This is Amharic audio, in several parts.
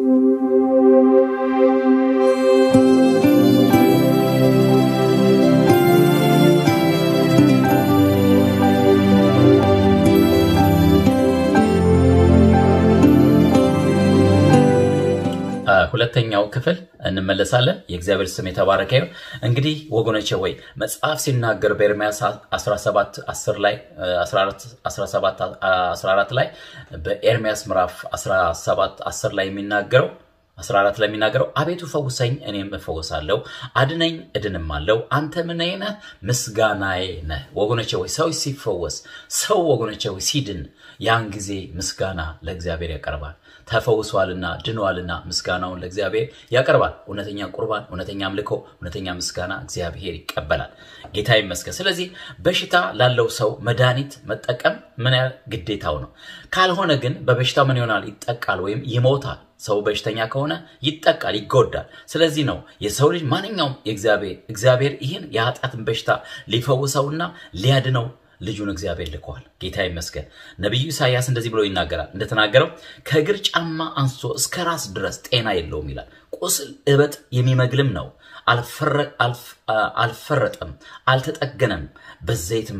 ሁለተኛው ክፍል እንመለሳለን። የእግዚአብሔር ስም የተባረከ ይሁን። እንግዲህ ወገኖቼ ወይ መጽሐፍ ሲናገር በኤርምያስ 17 10 ላይ 17 14 ላይ በኤርምያስ ምዕራፍ 17 10 ላይ የሚናገረው 14 ላይ የሚናገረው አቤቱ ፈውሰኝ፣ እኔም እፈወሳለሁ፣ አድነኝ፣ እድንማለሁ፣ አንተ ምኔ ነህ? ምስጋናዬ ነህ። ወገኖቼ ወይ ሰው ሲፈወስ ሰው ወገኖቼ ወይ ሲድን ያን ጊዜ ምስጋና ለእግዚአብሔር ያቀርባል። ተፈውሷልና ድኗልና ምስጋናውን ለእግዚአብሔር ያቀርባል። እውነተኛ ቁርባን፣ እውነተኛ አምልኮ፣ እውነተኛ ምስጋና እግዚአብሔር ይቀበላል። ጌታ ይመስገን። ስለዚህ በሽታ ላለው ሰው መድኃኒት መጠቀም ምን ያህል ግዴታው ነው። ካልሆነ ግን በበሽታው ምን ይሆናል? ይጠቃል ወይም ይሞታል። ሰው በሽተኛ ከሆነ ይጠቃል፣ ይጎዳል። ስለዚህ ነው የሰው ልጅ ማንኛውም እግዚአብሔር ይህን የኃጢአትን በሽታ ሊፈውሰውና ሊያድነው ልጁን እግዚአብሔር ልከዋል። ጌታ ይመስገን። ነቢዩ ኢሳያስ እንደዚህ ብሎ ይናገራል። እንደተናገረው ከእግር ጫማ አንስቶ እስከ ራስ ድረስ ጤና የለውም ይላል። ቁስል እበጥ የሚመግልም ነው፣ አልፈረጠም፣ አልተጠገነም፣ በዘይትም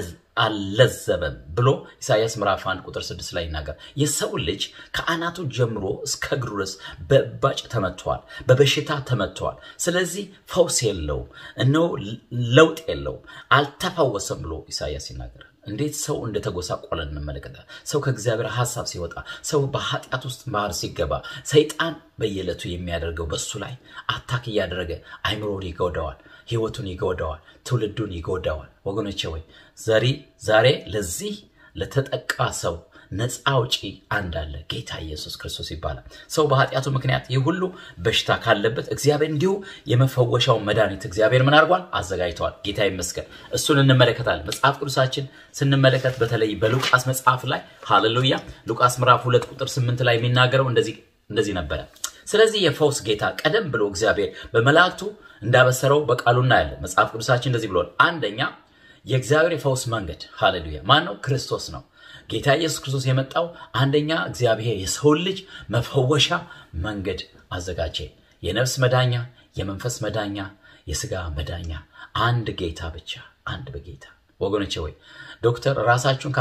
አልለዘበም ብሎ ኢሳያስ ምዕራፍ 1 ቁጥር 6 ላይ ይናገር። የሰው ልጅ ከአናቱ ጀምሮ እስከ እግሩ ድረስ በእባጭ ተመትተዋል፣ በበሽታ ተመትተዋል። ስለዚህ ፈውስ የለውም፣ እነሆ ለውጥ የለውም፣ አልተፈወሰም ብሎ ኢሳያስ ይናገራል። እንዴት ሰው እንደተጎሳቆለ እንመለከታል። ሰው ከእግዚአብሔር ሀሳብ ሲወጣ፣ ሰው በኃጢአት ውስጥ ባህር ሲገባ፣ ሰይጣን በየዕለቱ የሚያደርገው በሱ ላይ አታክ እያደረገ አይምሮን ይጎዳዋል፣ ህይወቱን ይጎዳዋል፣ ትውልዱን ይጎዳዋል። ወገኖቼ ወይ ዘሪ ዛሬ ለዚህ ለተጠቃ ሰው ነፃ አውጪ አንድ አለ፣ ጌታ ኢየሱስ ክርስቶስ ይባላል። ሰው በኃጢአቱ ምክንያት ይህ ሁሉ በሽታ ካለበት እግዚአብሔር እንዲሁ የመፈወሻውን መድኃኒት እግዚአብሔር ምን አድርጓል? አዘጋጅተዋል። ጌታ ይመስገን። እሱን እንመለከታለን። መጽሐፍ ቅዱሳችን ስንመለከት በተለይ በሉቃስ መጽሐፍ ላይ ሃሌሉያ፣ ሉቃስ ምዕራፍ ሁለት ቁጥር ስምንት ላይ የሚናገረው እንደዚህ ነበረ። ስለዚህ የፈውስ ጌታ ቀደም ብሎ እግዚአብሔር በመላእክቱ እንዳበሰረው በቃሉ እናያለን። መጽሐፍ ቅዱሳችን እንደዚህ ብሏል። አንደኛ የእግዚአብሔር የፈውስ መንገድ ሃሌሉያ ማን ነው? ክርስቶስ ነው። ጌታ ኢየሱስ ክርስቶስ የመጣው አንደኛ እግዚአብሔር የሰውን ልጅ መፈወሻ መንገድ አዘጋጀ። የነፍስ መዳኛ፣ የመንፈስ መዳኛ፣ የስጋ መዳኛ፣ አንድ ጌታ ብቻ፣ አንድ በጌታ ወገኖቼ ወይ ዶክተር ራሳችሁን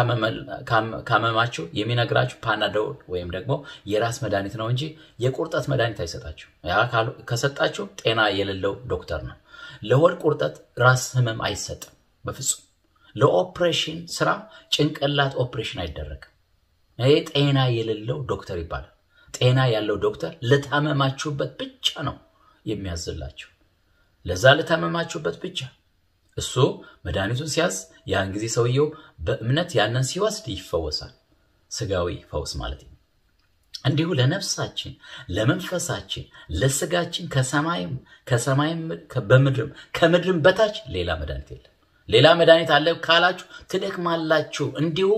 ካመማችሁ የሚነግራችሁ ፓናዶል ወይም ደግሞ የራስ መድኃኒት ነው እንጂ የቁርጠት መድኃኒት አይሰጣችሁ። ያ ከሰጣችሁ ጤና የሌለው ዶክተር ነው። ለሆድ ቁርጠት ራስ ህመም አይሰጥም በፍጹም። ለኦፕሬሽን ስራ ጭንቅላት ኦፕሬሽን አይደረግም። ይሄ ጤና የሌለው ዶክተር ይባላል። ጤና ያለው ዶክተር ለታመማችሁበት ብቻ ነው የሚያዝላችሁ። ለዛ ለታመማችሁበት ብቻ እሱ መድኃኒቱን ሲያዝ ያን ጊዜ ሰውየው በእምነት ያንን ሲወስድ ይፈወሳል። ስጋዊ ፈውስ ማለት ነው። እንዲሁ ለነፍሳችን፣ ለመንፈሳችን፣ ለስጋችን ከሰማይም ከሰማይም በምድርም ከምድርም በታች ሌላ መድኃኒት የለም። ሌላ መድኃኒት አለ ካላችሁ ትደክማላችሁ። እንዲሁ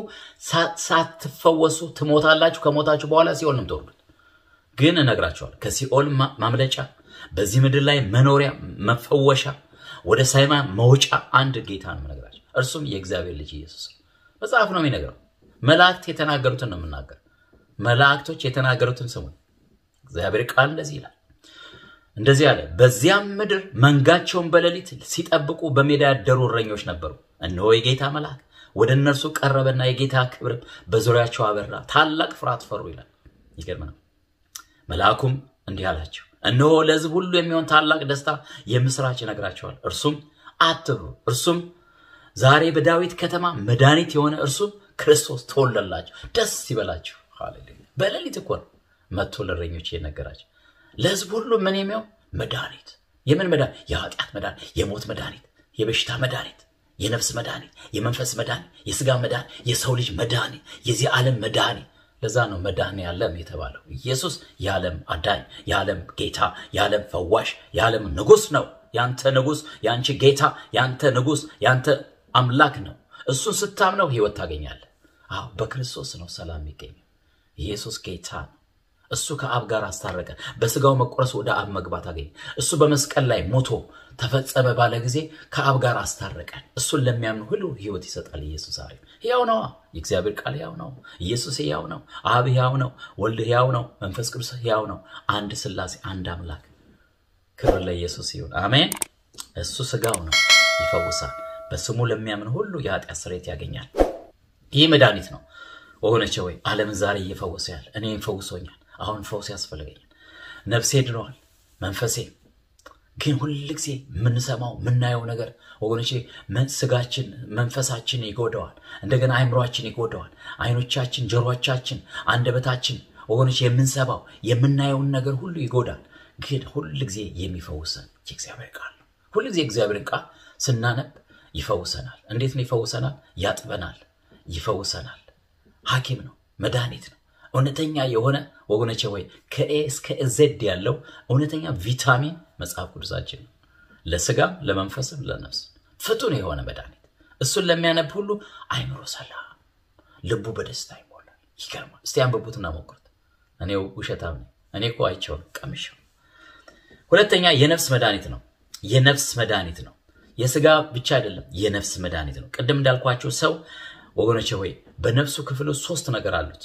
ሳትፈወሱ ትሞታላችሁ። ከሞታችሁ በኋላ ሲኦል ነው የምትወርዱት። ግን እነግራችኋል ከሲኦል ማምለጫ፣ በዚህ ምድር ላይ መኖሪያ መፈወሻ፣ ወደ ሰማይ መውጫ አንድ ጌታ ነው የምነግራቸው። እርሱም የእግዚአብሔር ልጅ ኢየሱስ ነው። መጽሐፍ ነው የሚነግረው። መላእክት የተናገሩትን ነው የምናገር። መላእክቶች የተናገሩትን ስሙ። እግዚአብሔር ቃል እንደዚህ ይላል እንደዚህ አለ። በዚያም ምድር መንጋቸውን በሌሊት ሲጠብቁ በሜዳ ያደሩ እረኞች ነበሩ። እነሆ የጌታ መልአክ ወደ እነርሱ ቀረበና የጌታ ክብርም በዙሪያቸው አበራ፣ ታላቅ ፍርሃት ፈሩ ይላል። ይገርም ነው። መልአኩም እንዲህ አላቸው፣ እነሆ ለሕዝብ ሁሉ የሚሆን ታላቅ ደስታ የምስራች ይነግራቸዋል። እርሱም አትፍሩ፣ እርሱም ዛሬ በዳዊት ከተማ መድኃኒት የሆነ እርሱም ክርስቶስ ተወለላቸው፣ ደስ ይበላችሁ። ሃሌሉያ! በሌሊት እኮ ነው መጥቶ ለእረኞች የነገራቸው ለህዝብ ሁሉ ምን የሚሆን መድኃኒት። የምን መድኃኒት? የኃጢአት መድኃኒት፣ የሞት መድኃኒት፣ የበሽታ መድኃኒት፣ የነፍስ መድኃኒት፣ የመንፈስ መድኃኒት፣ የስጋ መድኃኒት፣ የሰው ልጅ መድኃኒት፣ የዚህ ዓለም መድኃኒት። ለዛ ነው መድኃኔ ዓለም የተባለው። ኢየሱስ የዓለም አዳኝ፣ የዓለም ጌታ፣ የዓለም ፈዋሽ፣ የዓለም ንጉሥ ነው። ያንተ ንጉሥ፣ ያንቺ ጌታ፣ ያንተ ንጉሥ፣ ያንተ አምላክ ነው። እሱን ስታምነው ህይወት ታገኛለህ። አዎ በክርስቶስ ነው ሰላም የሚገኘው። ኢየሱስ ጌታ ነው። እሱ ከአብ ጋር አስታረቀ። በስጋው መቆረስ ወደ አብ መግባት አገኘ። እሱ በመስቀል ላይ ሞቶ ተፈጸመ ባለ ጊዜ ከአብ ጋር አስታረቀን። እሱን ለሚያምኑ ሁሉ ሕይወት ይሰጣል። ኢየሱስ ዛሬ ሕያው ነዋ። የእግዚአብሔር ቃል ሕያው ነው። ኢየሱስ ሕያው ነው። አብ ሕያው ነው። ወልድ ሕያው ነው። መንፈስ ቅዱስ ሕያው ነው። አንድ ሥላሴ፣ አንድ አምላክ። ክብር ለኢየሱስ ይሁን። አሜን። እሱ ስጋው ነው፣ ይፈውሳል። በስሙ ለሚያምን ሁሉ የኃጢአት ስርየት ያገኛል። ይህ መድኃኒት ነው ወገኖቼ። ወይ ዓለምን ዛሬ እየፈወሰ ያለ እኔም ፈውሶኛል። አሁን ፈውስ ያስፈልገኛል። ነፍሴ ድነዋል፣ መንፈሴ ግን ሁል ጊዜ የምንሰማው የምናየው ነገር ወገኖቼ ስጋችን መንፈሳችን ይጎደዋል። እንደገና አይምሯችን ይጎደዋል። አይኖቻችን፣ ጆሮቻችን፣ አንደበታችን ወገኖቼ የምንሰማው የምናየውን ነገር ሁሉ ይጎዳል። ግን ሁል ጊዜ የሚፈውሰን የእግዚአብሔር ቃል ነው። ሁል ጊዜ እግዚአብሔርን ቃል ስናነብ ይፈውሰናል። እንዴት ነው ይፈውሰናል? ያጥበናል፣ ይፈውሰናል። ሐኪም ነው፣ መድኃኒት ነው። እውነተኛ የሆነ ወገኖቼ ወይ ከኤ እስከ ዜድ ያለው እውነተኛ ቪታሚን መጽሐፍ ቅዱሳችን ነው። ለስጋም ለመንፈስም ለነፍስ ፍቱን የሆነ መድኃኒት። እሱን ለሚያነብ ሁሉ አይምሮ ሰላም፣ ልቡ በደስታ ይሞላል። ይገርማል። እስቲ አንብቡትና ሞክሩት። እኔ ውሸታም ነኝ። እኔ እኮ አይቼውን ቀምሼው። ሁለተኛ የነፍስ መድኃኒት ነው። የነፍስ መድኃኒት ነው። የስጋ ብቻ አይደለም፣ የነፍስ መድኃኒት ነው። ቅድም እንዳልኳቸው ሰው ወገኖቼ ሆይ በነፍሱ ክፍል ውስጥ ሶስት ነገር አሉት።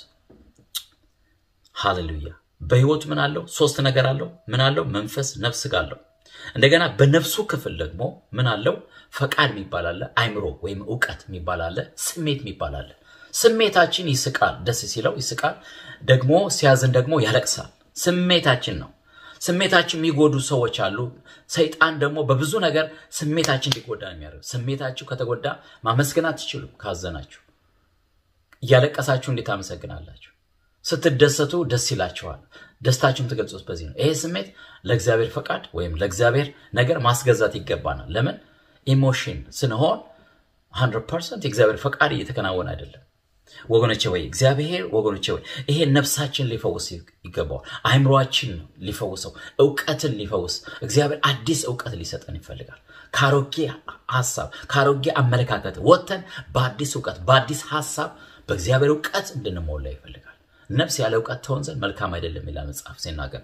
ሃሌሉያ። በህይወቱ ምን አለው? ሶስት ነገር አለው። ምን አለው? መንፈስ፣ ነፍስ፣ ስጋ አለው። እንደገና በነፍሱ ክፍል ደግሞ ምን አለው? ፈቃድ የሚባል አለ፣ አይምሮ ወይም እውቀት የሚባል አለ፣ ስሜት የሚባል አለ። ስሜታችን ይስቃል፣ ደስ ሲለው ይስቃል፣ ደግሞ ሲያዝን ደግሞ ያለቅሳል። ስሜታችን ነው። ስሜታችን የሚጎዱ ሰዎች አሉ። ሰይጣን ደግሞ በብዙ ነገር ስሜታችን እንዲጎዳ ነው የሚያደርገው። ስሜታችሁ ከተጎዳ ማመስገን አትችሉም። ካዘናችሁ እያለቀሳችሁ እንዴት አመሰግናላችሁ? ስትደሰቱ ደስ ይላችኋል። ደስታችሁም ትገልጹት በዚህ ነው። ይሄ ስሜት ለእግዚአብሔር ፈቃድ ወይም ለእግዚአብሔር ነገር ማስገዛት ይገባናል። ለምን ኢሞሽን ስንሆን 100 ፐርሰንት የእግዚአብሔር ፈቃድ እየተከናወነ አይደለም። ወገኖቼ ወይ እግዚአብሔር ወገኖቼ ወይ ይሄ ነፍሳችን ሊፈውስ ይገባዋል። አይምሯችን ሊፈውሰው፣ እውቀትን ሊፈውስ እግዚአብሔር አዲስ እውቀት ሊሰጠን ይፈልጋል። ከአሮጌ ሀሳብ ከአሮጌ አመለካከት ወጥተን በአዲስ እውቀት በአዲስ ሀሳብ በእግዚአብሔር እውቀት እንድንሞላ ይፈልጋል። ነፍስ ያለ እውቀት ትሆን ዘንድ መልካም አይደለም ይላል መጽሐፍ ሲናገር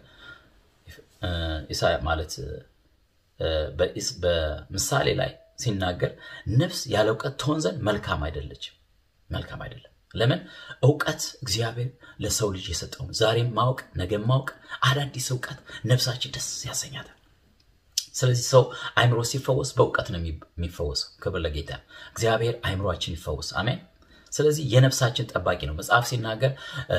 ማለት በምሳሌ ላይ ሲናገር ነፍስ ያለ እውቀት ትሆን ዘንድ መልካም አይደለችም፣ መልካም አይደለም። ለምን? እውቀት እግዚአብሔር ለሰው ልጅ የሰጠው ዛሬም ማወቅ ነገም ማወቅ አዳዲስ እውቀት ነፍሳችን ደስ ያሰኛታል። ስለዚህ ሰው አይምሮ ሲፈወስ በእውቀት ነው የሚፈወሰው። ክብር ለጌታ። እግዚአብሔር አይምሯችን ይፈወስ። አሜን። ስለዚህ የነፍሳችን ጠባቂ ነው። መጽሐፍ ሲናገር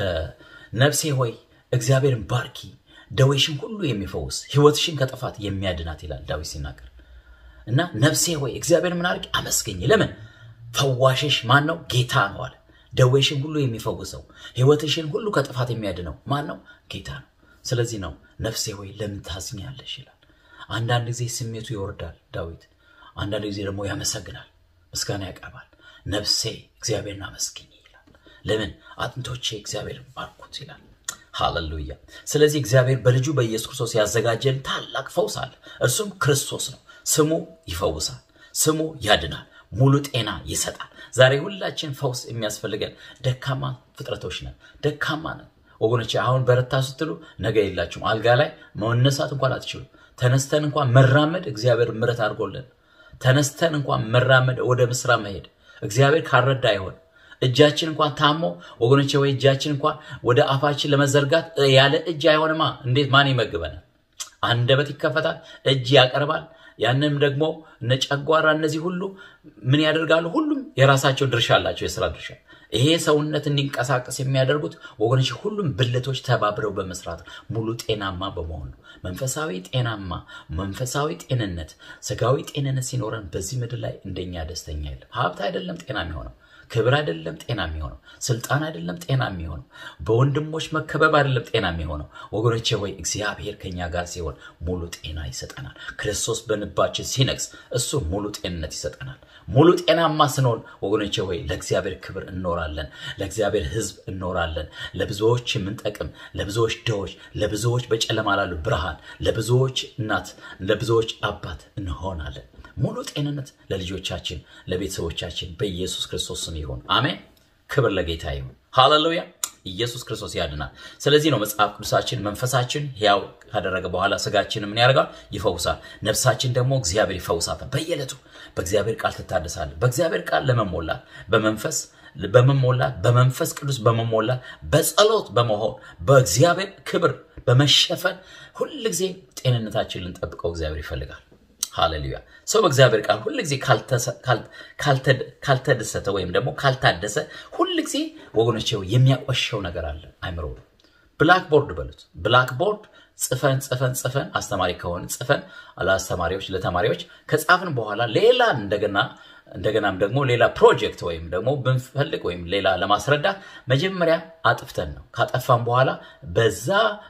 ነፍሴ ሆይ እግዚአብሔርን ባርኪ፣ ደዌሽን ሁሉ የሚፈውስ ሕይወትሽን ከጥፋት የሚያድናት ይላል ዳዊት ሲናገር እና ነፍሴ ሆይ እግዚአብሔር ምን አድርጊ? አመስገኝ። ለምን? ፈዋሽሽ ማን ነው? ጌታ ነው አለ። ደዌሽን ሁሉ የሚፈውሰው ሕይወትሽን ሁሉ ከጥፋት የሚያድነው ማን ነው? ጌታ ነው። ስለዚህ ነው ነፍሴ ሆይ ለምን ታዝኛለሽ ይላል። አንዳንድ ጊዜ ስሜቱ ይወርዳል ዳዊት፣ አንዳንድ ጊዜ ደግሞ ያመሰግናል፣ ምስጋና ያቀርባል። ነፍሴ እግዚአብሔርን አመስግኝ ይላል። ለምን? አጥንቶቼ እግዚአብሔርን ባርኩት ይላል። ሃሌሉያ። ስለዚህ እግዚአብሔር በልጁ በኢየሱስ ክርስቶስ ያዘጋጀን ታላቅ ፈውስ አለ። እርሱም ክርስቶስ ነው። ስሙ ይፈውሳል፣ ስሙ ያድናል፣ ሙሉ ጤና ይሰጣል። ዛሬ ሁላችን ፈውስ የሚያስፈልገን ደካማ ፍጥረቶች ነን፣ ደካማ ነን ወገኖች። አሁን በረታ ስትሉ ነገ የላችሁም። አልጋ ላይ መነሳት እንኳን አትችሉም። ተነስተን እንኳን መራመድ እግዚአብሔር ምሕረት አድርጎልን ተነስተን እንኳን መራመድ ወደ ምስራ መሄድ እግዚአብሔር ካረዳ አይሆን። እጃችን እንኳን ታሞ ወገኖቼ ወይ እጃችን እንኳን ወደ አፋችን ለመዘርጋት ያለ እጅ አይሆንማ። እንዴት ማን ይመግበናል? አንደበት ይከፈታል፣ እጅ ያቀርባል። ያንም ደግሞ እነ ጨጓራ እነዚህ ሁሉ ምን ያደርጋሉ? ሁሉም የራሳቸው ድርሻ አላቸው፣ የስራ ድርሻ። ይሄ ሰውነት እንዲንቀሳቀስ የሚያደርጉት ወገኖች ሁሉም ብልቶች ተባብረው በመስራት ሙሉ ጤናማ በመሆን ነው። መንፈሳዊ ጤናማ መንፈሳዊ ጤንነት ስጋዊ ጤንነት ሲኖረን በዚህ ምድር ላይ እንደኛ ደስተኛ የለም። ሀብት አይደለም ጤና የሚሆነው ክብር አይደለም ጤና የሚሆነው ስልጣን አይደለም ጤና የሚሆነው በወንድሞች መከበብ አይደለም ጤና የሚሆነው ወገኖቼ ወይ እግዚአብሔር ከኛ ጋር ሲሆን ሙሉ ጤና ይሰጠናል። ክርስቶስ በልባችን ሲነግስ እሱ ሙሉ ጤንነት ይሰጠናል። ሙሉ ጤናማ ስንሆን ወገኖቼ ወይ ለእግዚአብሔር ክብር እንኖራለን፣ ለእግዚአብሔር ሕዝብ እንኖራለን። ለብዙዎች የምንጠቅም ለብዙዎች ድሆች፣ ለብዙዎች በጨለማ ላሉ ብርሃን፣ ለብዙዎች እናት፣ ለብዙዎች አባት እንሆናለን። ሙሉ ጤንነት ለልጆቻችን ለቤተሰቦቻችን በኢየሱስ ክርስቶስ ስም ይሁን። አሜን። ክብር ለጌታ ይሁን። ሃሌሉያ። ኢየሱስ ክርስቶስ ያድናል። ስለዚህ ነው መጽሐፍ ቅዱሳችን መንፈሳችን ሕያው ካደረገ በኋላ ስጋችን ምን ያደርጋል? ይፈውሳል። ነፍሳችን ደግሞ እግዚአብሔር ይፈውሳታል። በየዕለቱ በእግዚአብሔር ቃል ትታደሳለህ። በእግዚአብሔር ቃል ለመሞላት በመንፈስ በመሞላት በመንፈስ ቅዱስ በመሞላት በጸሎት በመሆን በእግዚአብሔር ክብር በመሸፈን ሁል ጊዜ ጤንነታችን ልንጠብቀው እግዚአብሔር ይፈልጋል። ሃሌሉያ። ሰው በእግዚአብሔር ቃል ሁል ጊዜ ካልተደሰተ ወይም ደግሞ ካልታደሰ ሁል ጊዜ ወገኖች የሚያቆሸው ነገር አለ አይምሮ ብላክቦርድ በሉት ብላክቦርድ ጽፈን ጽፈን ጽፈን አስተማሪ ከሆን ጽፈን ለአስተማሪዎች ለተማሪዎች ከጻፍን በኋላ ሌላ እንደገና እንደገናም ደግሞ ሌላ ፕሮጀክት ወይም ደግሞ ብንፈልግ ወይም ሌላ ለማስረዳት መጀመሪያ አጥፍተን ነው። ካጠፋን በኋላ በዛ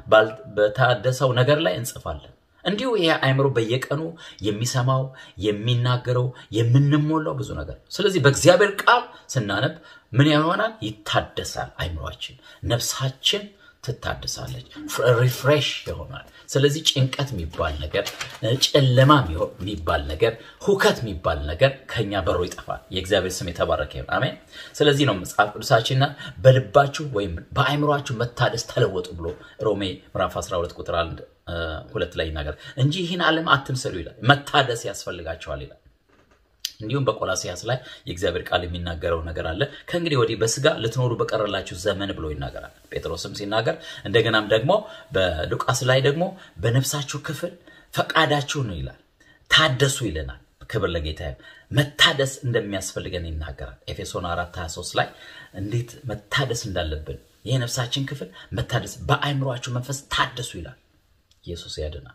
በታደሰው ነገር ላይ እንጽፋለን። እንዲሁ ይሄ አእምሮ በየቀኑ የሚሰማው የሚናገረው የምንሞላው ብዙ ነገር። ስለዚህ በእግዚአብሔር ቃል ስናነብ ምን ይሆናል? ይታደሳል። አእምሯችን፣ ነፍሳችን ትታደሳለች፣ ሪፍሬሽ ይሆናል። ስለዚህ ጭንቀት የሚባል ነገር፣ ጨለማ የሚባል ነገር፣ ሁከት የሚባል ነገር ከኛ በሮ ይጠፋል። የእግዚአብሔር ስም የተባረከ ይሁን። አሜን። ስለዚህ ነው መጽሐፍ ቅዱሳችንና በልባችሁ ወይም በአእምሯችሁ መታደስ ተለወጡ ብሎ ሮሜ ምዕራፍ 12 ቁጥር አንድ ሁለት ላይ ይናገር እንጂ ይህን ዓለም አትምሰሉ ይላል። መታደስ ያስፈልጋቸዋል ይላል። እንዲሁም በቆላሲያስ ላይ የእግዚአብሔር ቃል የሚናገረው ነገር አለ። ከእንግዲህ ወዲህ በስጋ ልትኖሩ በቀረላችሁ ዘመን ብሎ ይናገራል ጴጥሮስም ሲናገር፣ እንደገናም ደግሞ በሉቃስ ላይ ደግሞ በነፍሳችሁ ክፍል ፈቃዳችሁ ነው ይላል። ታደሱ ይለናል። ክብር ለጌታ። መታደስ እንደሚያስፈልገን ይናገራል። ኤፌሶን 4 23 ላይ እንዴት መታደስ እንዳለብን ይህ ነፍሳችን ክፍል መታደስ፣ በአእምሯችሁ መንፈስ ታደሱ ይላል። ኢየሱስ ያድናል።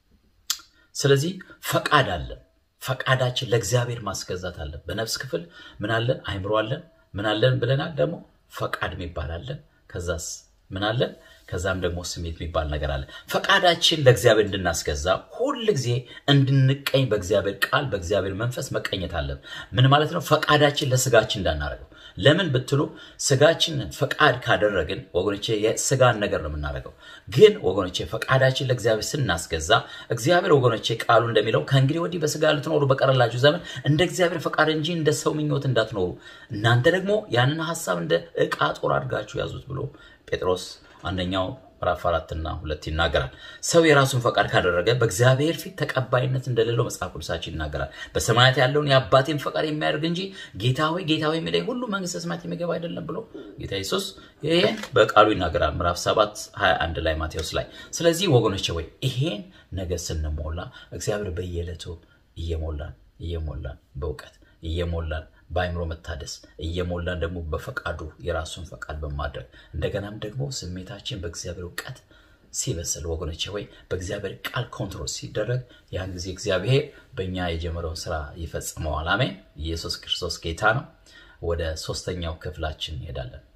ስለዚህ ፈቃድ አለን። ፈቃዳችን ለእግዚአብሔር ማስገዛት አለን። በነፍስ ክፍል ምን አለን? አይምሮ አለን። ምን አለን ብለናል? ደግሞ ፈቃድ የሚባል አለን። ከዛስ ምን አለን? ከዛም ደግሞ ስሜት የሚባል ነገር አለ። ፈቃዳችን ለእግዚአብሔር እንድናስገዛ ሁል ጊዜ እንድንቀኝ በእግዚአብሔር ቃል በእግዚአብሔር መንፈስ መቀኘት አለን። ምን ማለት ነው? ፈቃዳችን ለስጋችን እንዳናደርገው። ለምን ብትሉ ስጋችንን ፈቃድ ካደረግን ወገኖቼ የስጋን ነገር ነው የምናደርገው። ግን ወገኖቼ ፈቃዳችን ለእግዚአብሔር ስናስገዛ እግዚአብሔር ወገኖቼ ቃሉ እንደሚለው ከእንግዲህ ወዲህ በስጋ ልትኖሩ በቀረላችሁ ዘመን እንደ እግዚአብሔር ፈቃድ እንጂ እንደ ሰው ምኞት እንዳትኖሩ እናንተ ደግሞ ያንን ሀሳብ እንደ ዕቃ ጦር አድርጋችሁ ያዙት ብሎ ጴጥሮስ አንደኛው ምዕራፍ አራትና ሁለት ይናገራል። ሰው የራሱን ፈቃድ ካደረገ በእግዚአብሔር ፊት ተቀባይነት እንደሌለው መጽሐፍ ቅዱሳችን ይናገራል። በሰማያት ያለውን የአባቴን ፈቃድ የሚያደርግ እንጂ ጌታ ሆይ ጌታ ሆይ የሚለኝ ሁሉ መንግስተ ሰማያት የሚገባ አይደለም ብሎ ጌታ ኢየሱስ ይሄን በቃሉ ይናገራል። ምዕራፍ 7 21 ላይ ማቴዎስ ላይ። ስለዚህ ወገኖች ወይ ይሄን ነገር ስንሞላ እግዚአብሔር በየዕለቱ እየሞላን እየሞላን በእውቀት እየሞላን በአይምሮ መታደስ እየሞላን ደግሞ በፈቃዱ የራሱን ፈቃድ በማድረግ እንደገናም ደግሞ ስሜታችን በእግዚአብሔር እውቀት ሲበስል ወገኖቼ ወይ በእግዚአብሔር ቃል ኮንትሮል ሲደረግ ያን ጊዜ እግዚአብሔር በእኛ የጀመረውን ስራ ይፈጽመዋል። አሜን። ኢየሱስ ክርስቶስ ጌታ ነው። ወደ ሶስተኛው ክፍላችን እንሄዳለን።